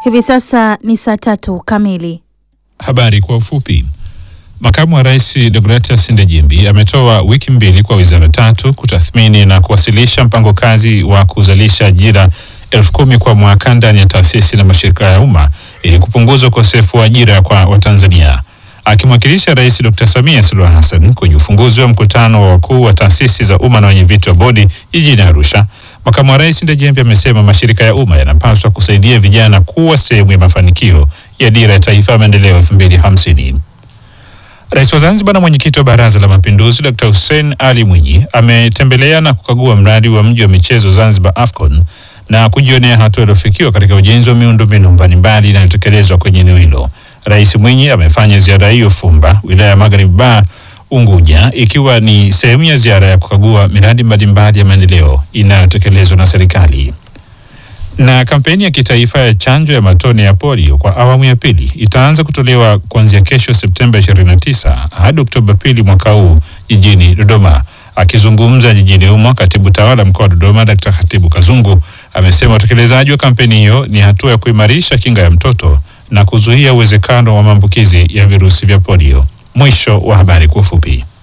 Hivi sasa ni saa tatu kamili. Habari kwa ufupi. Makamu wa Rais Deogratias Ndejimbi ametoa wiki mbili kwa wizara tatu kutathmini na kuwasilisha mpango kazi wa kuzalisha ajira elfu kumi kwa mwaka ndani ya taasisi na mashirika ya umma ili kupunguza ukosefu wa ajira kwa Watanzania. Akimwakilisha Rais Dr. Samia Suluhu Hassan kwenye ufunguzi wa mkutano wa wakuu wa taasisi za umma na wenyeviti wa bodi jijini Arusha, makamu wa rais Ndejembe amesema mashirika ya umma yanapaswa kusaidia vijana kuwa sehemu ya mafanikio ya dira ya taifa ya maendeleo 2050. Rais wa Zanzibar na mwenyekiti wa Baraza la Mapinduzi Dr. Hussein Ali Mwinyi ametembelea na kukagua mradi wa mji wa michezo Zanzibar AFCON na kujionea hatua iliyofikiwa katika ujenzi wa miundombinu mbalimbali inayotekelezwa kwenye eneo hilo. Rais Mwinyi amefanya ziara hiyo Fumba, wilaya ya Magharibi Ba, Unguja, ikiwa ni sehemu ya ziara ya kukagua miradi mbalimbali ya maendeleo inayotekelezwa na serikali. Na kampeni ya kitaifa ya chanjo ya matone ya polio kwa awamu ya pili itaanza kutolewa kuanzia kesho Septemba 29 hadi Oktoba pili mwaka huu jijini Dodoma. Akizungumza jijini humo, katibu tawala mkoa wa Dodoma Dkt. Khatibu Kazungu amesema utekelezaji wa kampeni hiyo ni hatua ya kuimarisha kinga ya mtoto na kuzuia uwezekano wa maambukizi ya virusi vya polio. Mwisho wa habari kwa ufupi.